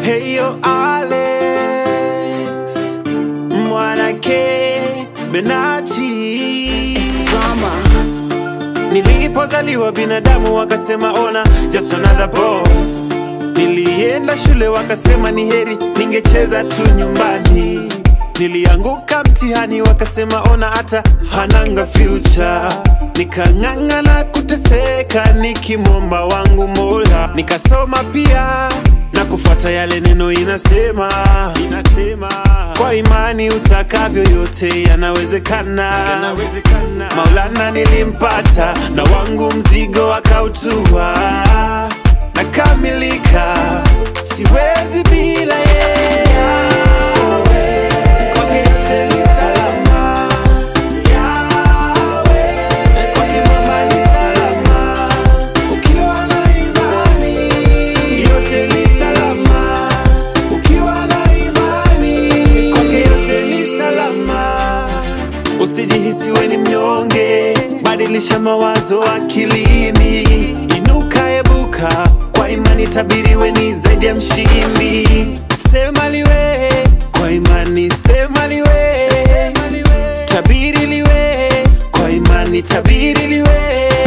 Heyo Alex Mwanake Benachi Drama. Nilipozaliwa binadamu wakasema ona just another boy. Nilienda shule wakasema ni heri ningecheza tu nyumbani. Nilianguka mtihani wakasema ona hata hananga future. Nikang'ang'ana kuteseka nikimwomba wangu Mola, nikasoma pia na kufuata yale neno inasema, inasema kwa imani utakavyo yote yanawezekana, yanawezekana. Maulana nilimpata na wangu mzigo akautua, nakamilika, siwezi bila yeye. Kwake yote ni salama. Yahweh, kwake mama ni salama. Ukiwa na imani, yote ni salama. Ukiwa na imani, kwake yote ni salama. Usijihisi we ni mnyonge, badilisha mawazo akilini, inuka ebuka, kwa imani tabiri we ni zaidi ya mshindi. Sema liwe kwa imani, sema liwe, tabiri liwe kwa imani, tabiri liwe,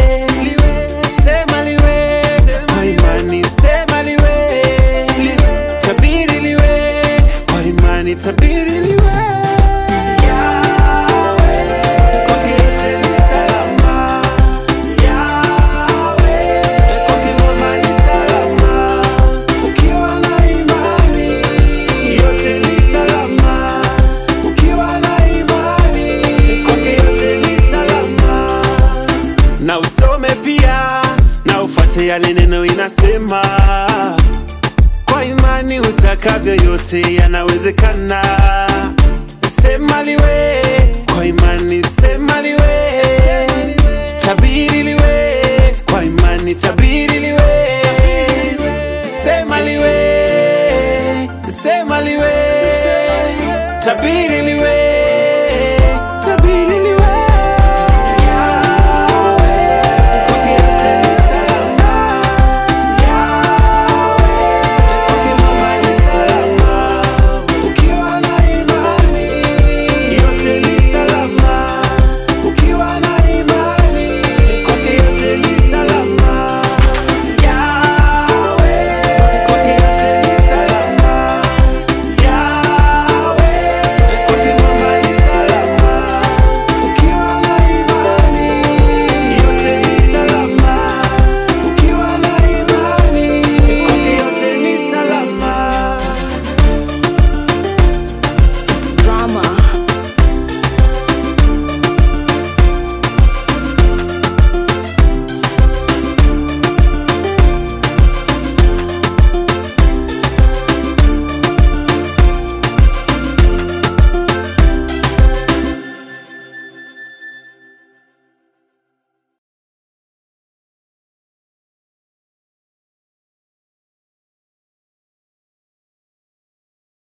sema liwe kwa imani, sema liwe, tabiri liwe kwa imani, tabiri liwe. Yahweh, kwake yote ni salama. Yahweh, kwake mama ni salama. Ukiwa na imani, yote ni salama. Ukiwa na imani, kwake yote ni salama. Na usome pia na ufuate yale neno inasema kwa imani utakavyo yote yanawezekana. Sema liwe kwa imani, sema liwe, tabiri liwe kwa imani, tabiri liwe, sema liwe, sema liwe, tabiri liwe.